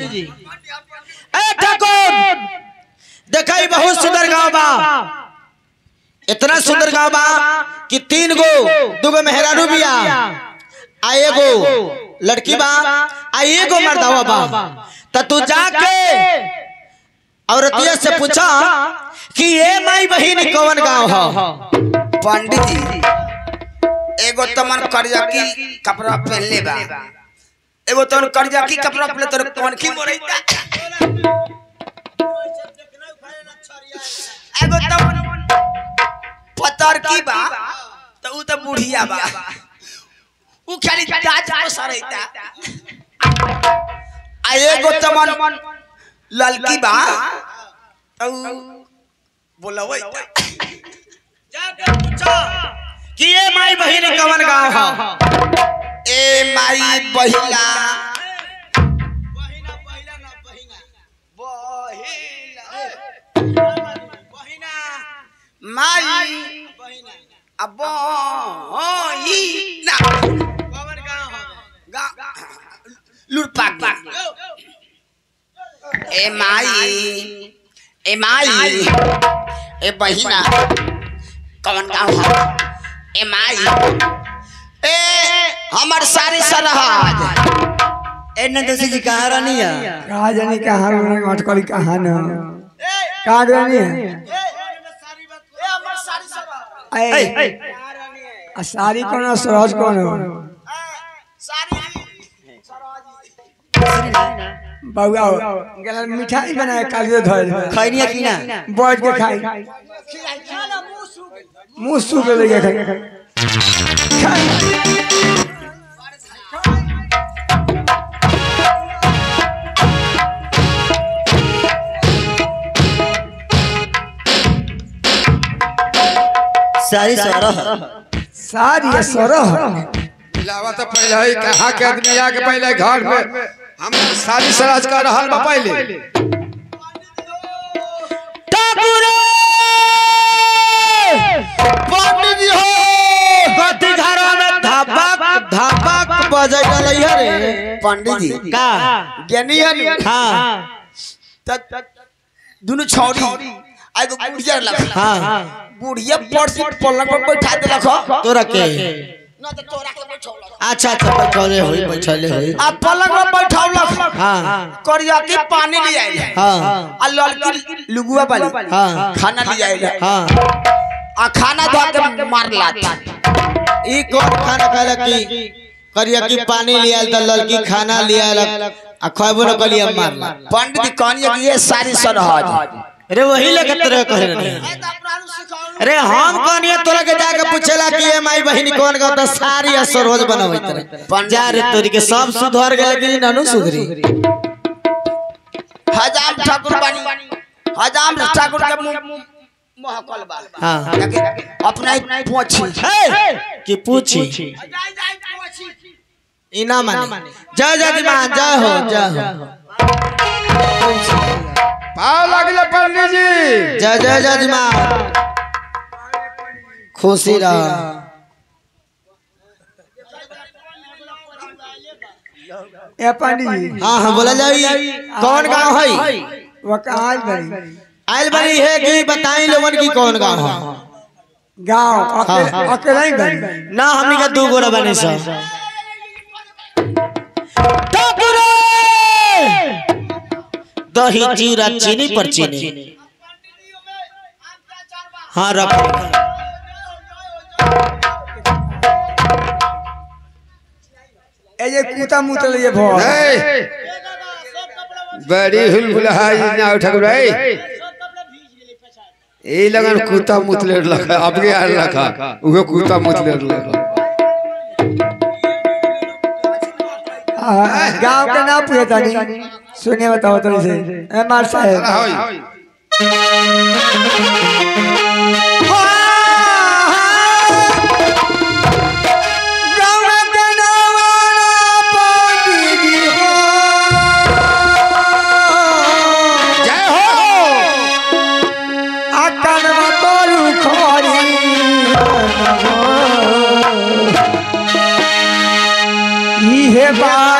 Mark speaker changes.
Speaker 1: ए ठाकुर देखाई बहुत सुंदर गांव बा इतना सुंदर गांव बा कि तीन गो दुगो मेहरारू बिया आ एगो लड़की बा आ एगो मर्दावा बा त तू जाके औरतिया से पूछा कि ये माई बहिन कौन गांव ह
Speaker 2: पंडित जी एगो तमन करजा की कपड़ा पहनले बा एगो तमन करजा की कपड़ा पहनले तोर कौन की मोरैता एगो तमन पतर की बा तो ऊ तो बुढ़िया बा ऊ खाली दाज को सरैता आ एगो तमन ललकी बा तो ऊ बोलवैता
Speaker 1: जाके पूछा कि ये माई बहिन कौन गांव ह
Speaker 2: ए माई बहिला माई अब बहिना लुटपाक ए माई ए माई ए बहिना कौन गाँव है ए माई ए हमर सारी सरहद
Speaker 1: ए नंदसी जी कहाँ रहनी है
Speaker 3: कहा जाने कहाँ अटकली कहाँ न कहाँ रहनी है ऐ, आ सारी कौन है, सरहज कौन है? बउआ गला में मिठाई बनाए कालियो धोए
Speaker 1: खैनिया की ना
Speaker 3: बैठ के खाई मुंह सूख ले खाई खाई
Speaker 1: सारी सरह
Speaker 3: सारी सरह
Speaker 4: मिलावा तो पहले ही कहा के आदमी आके पहले घर में हम सारी सराज कर रहल बा पहले
Speaker 1: ठाकुर पंडित जी हो गति घरों में धपक धपक बजे गलई है रे
Speaker 2: पंडित जी
Speaker 1: का
Speaker 2: ज्ञानी है
Speaker 1: हाँ
Speaker 2: दोनों छौरी आगो बुढ़िया लग
Speaker 1: हाँ
Speaker 2: बुढ़िया पड़सी पलंग पर बैठा देलक ह।
Speaker 1: तो रखे
Speaker 2: ना तो तोरा के बैठौलक
Speaker 1: अच्छा अच्छा बैठले होई बैठले होई
Speaker 2: आ पलंग पर बैठौलक
Speaker 1: हाँ
Speaker 2: करिया के पानी ले आइले
Speaker 1: हाँ
Speaker 2: आ लड़की लुगुआ वाली
Speaker 1: हाँ
Speaker 2: खाना ले आइले
Speaker 1: हाँ
Speaker 2: आ खाना धो के मार लात
Speaker 1: ई कौन खाना खाला की करिया की पानी लिया त लड़की खाना लिया आ खैबो न कलिया मार
Speaker 2: पंडित जी कहनिए कि ये सारी सरहद
Speaker 1: अरे वही लेके तरह कह रहे अरे हम कहनिए तोरा के जाके पूछेला कि ये माई बहिनी कौन का तो सारी असर रोज बनावत रहे जा रे तोरी के सब सुधर गेल लेकिन ननु सुधरी
Speaker 2: हजाम ठाकुर बानी हजाम ठाकुर के मुंह महकल बा
Speaker 1: हाँ
Speaker 2: लेकिन अपना ही पोछी
Speaker 1: हे कि पूछी इना माने जय जय दीवान जय हो जय हो
Speaker 4: पाव लगले पंडित जी
Speaker 1: जय जय जय दीवान खुशी रह
Speaker 3: ए पंडित जी
Speaker 1: हाँ हाँ बोला जाई कौन गांव है
Speaker 3: वो कहाँ बनी
Speaker 1: आयल बनी है कि बताई लोगन की कौन गांव है
Speaker 3: गाँव
Speaker 1: हाँ,
Speaker 3: अकेले
Speaker 1: हाँ।
Speaker 3: अकेले ही बनी
Speaker 1: ना हमनी का दू गोरा बने सब ठाकुर दही चूरा चीनी पर चीनी हाँ रख
Speaker 3: ए ये कूता मुतल ये भो
Speaker 4: ए, बड़ी हुलहुलाई ना ठाकुर भाई ए लगन कुत्ता मुतले लखा अब के यार लखा उहे कुत्ता मुतले लखा
Speaker 3: गाँव के नाम पूछता नहीं सुनिए बताओ तो इसे ए मार साहब
Speaker 4: होई
Speaker 3: गाँव के नाम पंडित जी हो
Speaker 4: जय हो
Speaker 3: अकन तोरू खोरी इहे बात